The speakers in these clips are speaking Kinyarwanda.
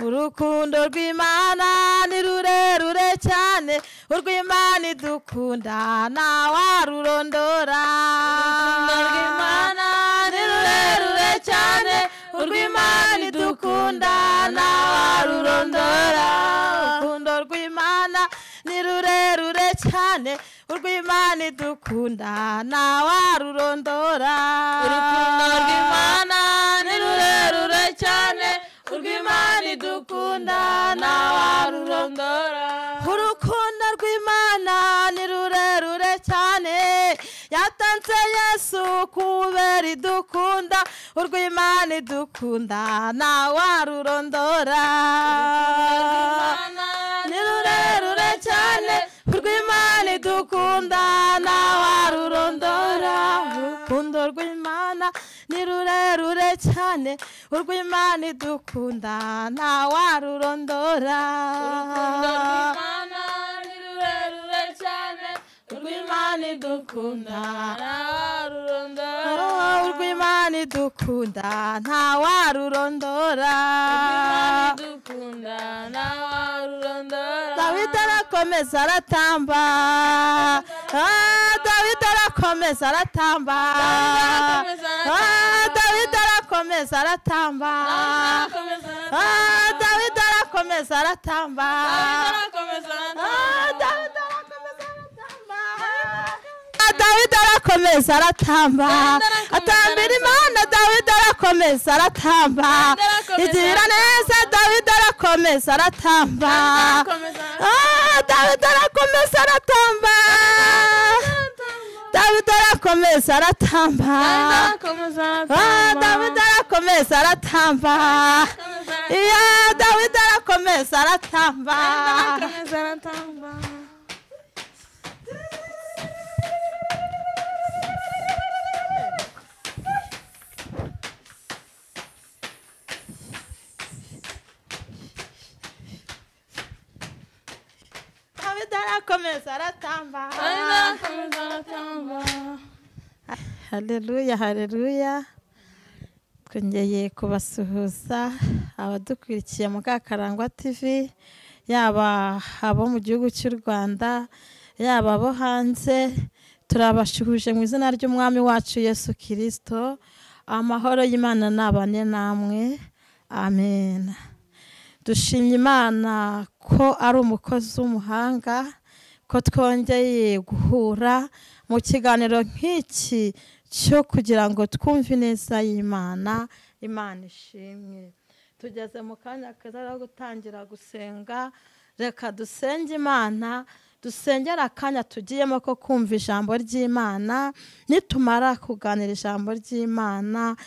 urukundo rw'imana ni rurerure cyane urw'imana idukunda ntawarurondora urukundo rw'imana ni rurerure cyane urw'imana idukunda ntawarurondora urukundo rw'imana ni rurerure cyane urw'imana idukunda ntawarurondora urukundo rw'imana ni rurerure cyane urw'imana idukunda ntawarurondora urukundo rw'imana ni rurerure cyane yatanze yesu kubera idukunda urw'imana idukunda ntawarurondora ni rurerure cyane urw'imana idukunda ntawarurondora urukundo rw'imana ni rurerure cyane urw'imana idukunda ntawarurondora Mana ni rurerure cyane urw'imana idukunda nararurondora urw'imana idukunda ntawarurondora dukunda nararurondora dawidi arakomeza aratamba Ah, dawidi arakomeza aratamba Dawidi arakomeza aratamba. Ah, dawidi arakomeza aratamba akomeza Ah, dawidi arakomeza aratamba akomeza Ah, dawidi arakomeza aratamba Ah, dawidi arakomeza aratamba atambira imana dawidi arakomeza aratamba arakomeza igira neza dawidi arakomeza aratamba akomeza Ah, Dawidi arakomeza aratamba Dawidi arakomeza aratamba akomeza Ah, Dawidi arakomeza aratamba iya Dawidi arakomeza aratamba akomeza aratamba Dawidi arakomeza aratamba akomeza aratamba haleluya haleluya twongeye kubasuhuza abadukurikiye Mukakarangwa TV yaba abo mu gihugu cy'u Rwanda yaba abo hanze turabashuhuje mu izina ry'umwami wacu Yesu Kristo amahoro y'Imana nabane namwe amen dushimye imana ko ari umukozi w'umuhanga ko twongeye guhura mu kiganiro nk'iki cyo kugira ngo twumve neza y'imana imana ishimwe tugeze mu kanya keza ko gutangira gusenga reka dusenge imana dusengera akanya tugiyemo ko kumva ijambo ry'imana nitumara kuganira ijambo ry'imana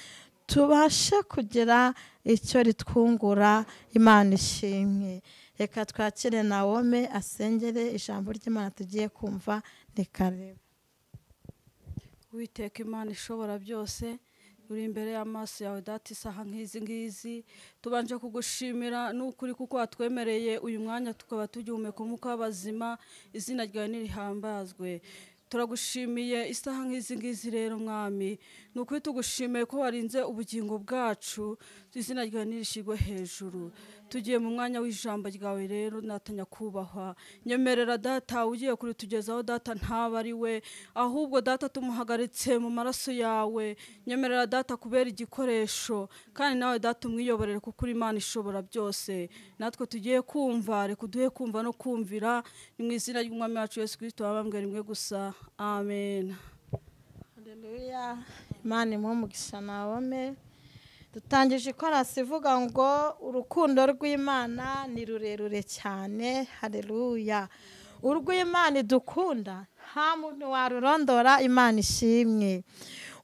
tubashe kugira icyo ritwungura imana ishimwe reka twakire nawome asengere ijambo ry'imana tugiye kumva rikareba witeka imana ishobora byose uri imbere y'amaso yawe data isaha nk'izi ngizi tubanje kugushimira n'ukuri kuko watwemereye uyu mwanya tukaba tugihumeka umwuka w'abazima izina ryawe ntirihambazwe turagushimiye isaha nk'izi ngizi rero mwami ni ukuri tugushimiye ko warinze ubugingo bwacu izina ryawe ntirishyirwe hejuru tugiye mu mwanya w'ijambo ryawe rero natanya kubahwa nyemerera data ugiye kuritugezaho data ntaba ari we ahubwo data tumuhagaritse mu maraso yawe nyemerera data kubera igikoresho kandi nawe data umwiyoborere kuko uri imana ishobora byose natwe tugiye kumva reka uduhe kumva no kumvira ni mu izina ry'umwami wacu yesu kirisito wabambwe rimwe gusa amen Haleluya imana imwe umugisha nawome dutangije ikorasi ivuga ngo urukundo rw'imana ni rurerure cyane haleluya urw'imana idukunda nta muntu warurondora imana ishimwe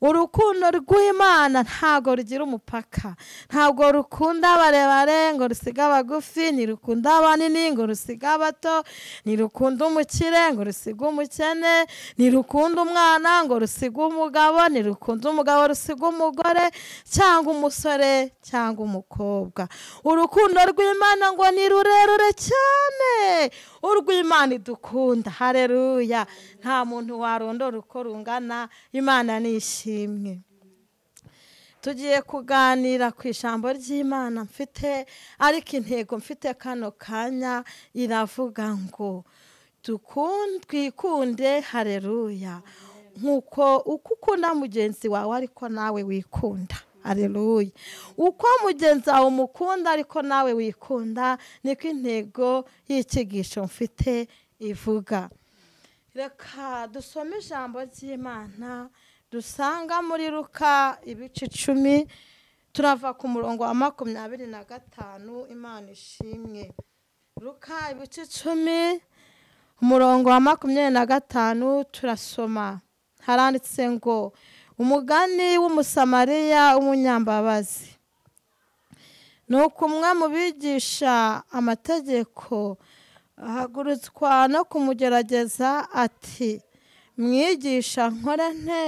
urukundo rw'imana ntabwo rugira umupaka ntabwo rukunda barebare ngo rusiga abagufi ntirukunda abanini ngo rusiga abato ntirukunda umukire ngo rusiga umukene ntirukunda umwana ngo rusiga umugabo ntirukunda umugabo rusiga umugore cyangwa umusore cyangwa umukobwa urukundo rw'imana ngo ni rurerure cyane urw'imana idukunda hareruya nta muntu warondora uko rungana imana ni ishimwe tugiye kuganira ku ijambo ry'imana mfite ariko intego mfite kano kanya iravuga ngo "Dukun- twikunde hareruya nk'uko uko ukunda mugenzi wawe ariko nawe wikunda hareruya uko mugenzi wawe umukunda ariko nawe wikunda niko intego y'ikigisho mfite ivuga reka dusome ijambo ry'imana dusanga muri ruka ibice icumi turava ku murongo wa makumyabiri na gatanu imana ishimwe ruka ibice icumi umurongo wa makumyabiri na gatanu turasoma haranditse ngo umugani w'umusamariya w'umunyambabazi ni uko umwe mu bigisha amategeko ahagurutswa no kumugerageza ati mwigisha nkora nte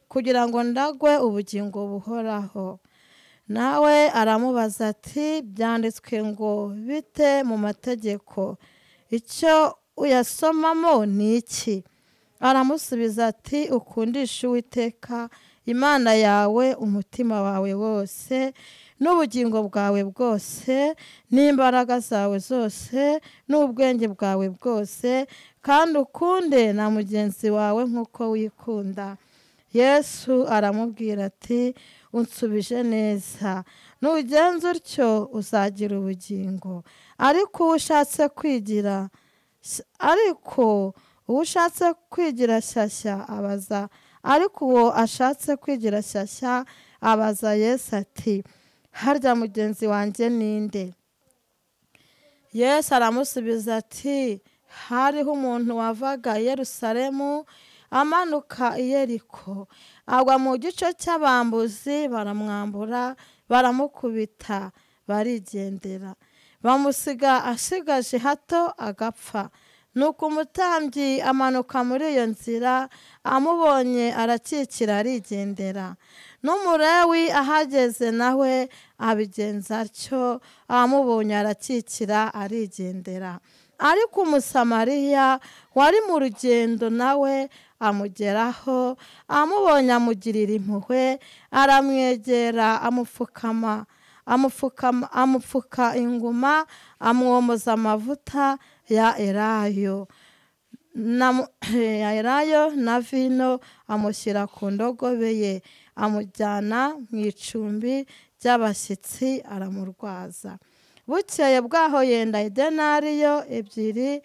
kugira ngo ndagwe ubugingo buhoraho nawe aramubaza ati byanditswe ngo bite mu mategeko icyo uyasomamo ni iki aramusubiza ati ukundishe uwiteka imana yawe umutima wawe wose n'ubugingo bwawe bwose n'imbaraga zawe zose n'ubwenge bwawe bwose kandi ukunde na mugenzi wawe nk'uko wikunda yesu aramubwira ati unsubije neza nugenza utyo uzagira ubugingo ariko uwo ushatse kwigira ariko uwo ushatse kwigira shyashya abaza ariko uwo ashatse kwigira shyashya abaza yesu ati harya mugenzi wanjye ninde yesu aramusubiza ati hariho umuntu wavaga i yerusalemu amanuka i yeriko agwa mu gice cy'abambuzi baramwambura baramukubita barigendera bamusiga asigaje hato agapfa nuko umutambyi amanuka muri iyo nzira amubonye arakikira arigendera n'umurewi ahageze nawe abigenza atyo amubonye arakikira arigendera ariko umusamariya wari mu rugendo nawe amugeraho amubonye amugirira impuhwe aramwegera amupfukama amupfukama- amupfuka inguma amwomoza amavuta ya elayo na- ya elayo na vino amushyira ku ndogobe ye amujyana mu icumbi ry'abashyitsi aramurwaza bukeye bwaho yenda idenariyo ebyiri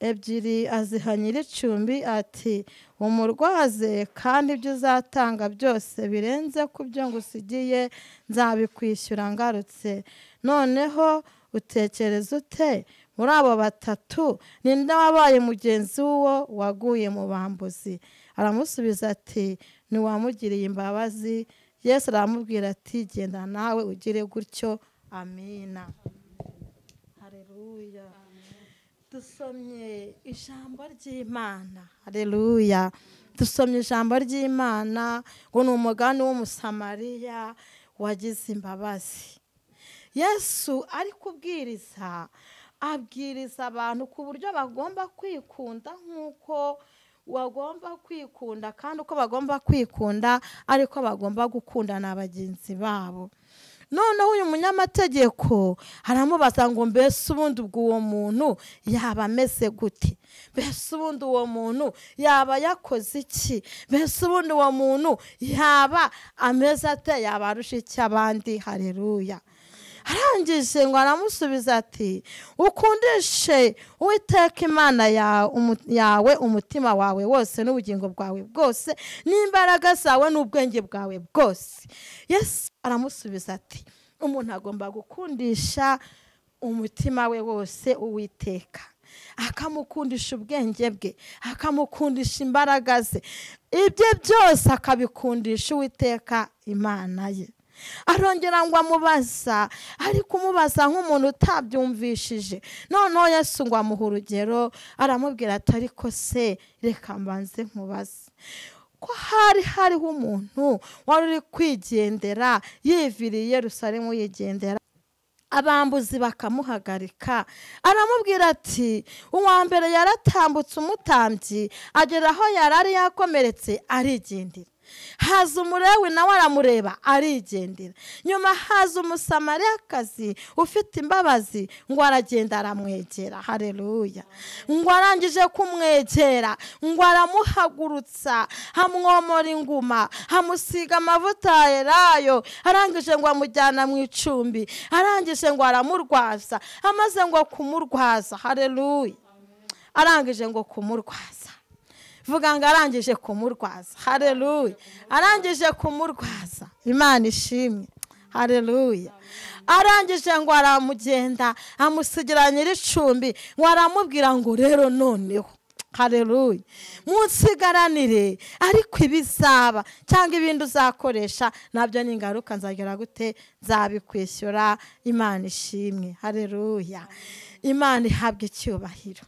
ebyiri aziha nyir'icumbi ati umurwaze kandi ibyo uzatanga byose birenze ku byo ngusigiye nzabikwishyura ngarutse noneho utekereza ute muri abo batatu ninde wabaye mugenzi w'uwo waguye mu bambuzi aramusubiza ati ntiwamugiriye imbabazi yesu aramubwira ati genda nawe ugire gutyo amina hareruya dusomye ijambo ry'imana hareruya dusomye ijambo ry'imana ngo ni umugani w'umusamariya wagize imbabazi yesu ari kubwiriza abwiriza abantu ku buryo bagomba kwikunda nk'uko bagomba kwikunda kandi uko bagomba kwikunda ariko bagomba gukunda na bagenzi babo noneho uyu munyamategeko aramubaza ngo mbese ubundi ubwo uwo muntu yaba ameze gute mbese ubundi uwo muntu yaba yakoze iki mbese ubundi uwo muntu yaba ameze ate yaba arusha iki abandi hareruya arangije ngo aramusubiza ati ukundishe uwiteka imana ya- umu- yawe umutima wawe wose n'ubugingo bwawe bwose n'imbaraga zawe n'ubwenge bwawe bwose yesu aramusubiza ati umuntu agomba gukundisha umutima we wose uwiteka akamukundisha ubwenge bwe akamukundisha imbaraga ze ibye byose akabikundisha uwiteka imana ye arongera ngo amubaza ariko umubaza nk'umuntu utabyumvishije noneho yesu ngo amuha urugero aramubwira ati ariko se reka mbanze nkubaze ko hari hariho umuntu wari uri kwigendera yiviriye Yerusalemu yigendera abambuzi bakamuhagarika aramubwira ati uwa mbere yaratambutse umutambyi agera aho yari ari yakomeretse arigendera haza umurewe nawe aramureba arigendera nyuma haza umusamariyakazi ufite imbabazi ngo aragenda aramwegera hareruya ngo arangije kumwegera ngo aramuhagurutsa hamwomora inguma hamusiga amavuta ya elayo arangije ngo amujyana mu icumbi arangije ngo aramurwaza amaze ngo kumurwaza hareruya arangije ngo kumurwaza vuga ngo arangije kumurwaza hareruya arangije kumurwaza imana ishimwe hareruya arangije ngo aramugenda amusigira nyir'icumbi ngo aramubwira ngo rero noneho hareruya munsigaranire ariko ibizaba cyangwa ibindi uzakoresha nabyo ni ingaruka nzagera gute nzabikwishyura imana ishimwe hareruya imana ihabwa icyubahiro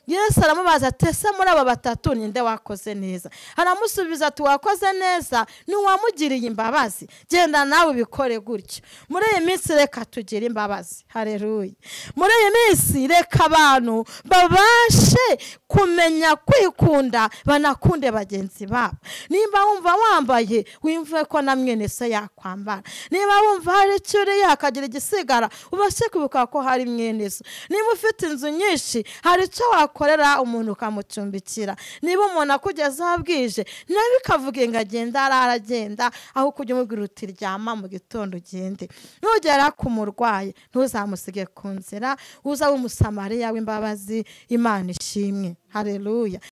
yesu aramubaza ati se muri aba batatu ninde wakoze neza aramusubiza ati wakoze neza ntiwamugiriye imbabazi genda nawe ubikore gutyo muri iyi minsi reka tugire imbabazi hareruye muri iyi minsi reka abantu babashe kumenya kwikunda banakunde bagenzi babo nimba wumva wambaye wimve ko na mwene se yakwambara niba wumva hari icyo uriye hakagira igisigara ubashe kwibuka ko hari mwene se niba ufite inzu nyinshi hari icyo wakora wakorera umuntu ukamucumbikira niba umuntu akugezeho bwije nawe ikavuga ngo agenda arara agenda aho kujya umubwira uti ryama mu gitondo ugende nugera ku murwayi ntuzamusige ku nzira uza w'umusamariya w'imbabazi imana ishimwe hareruya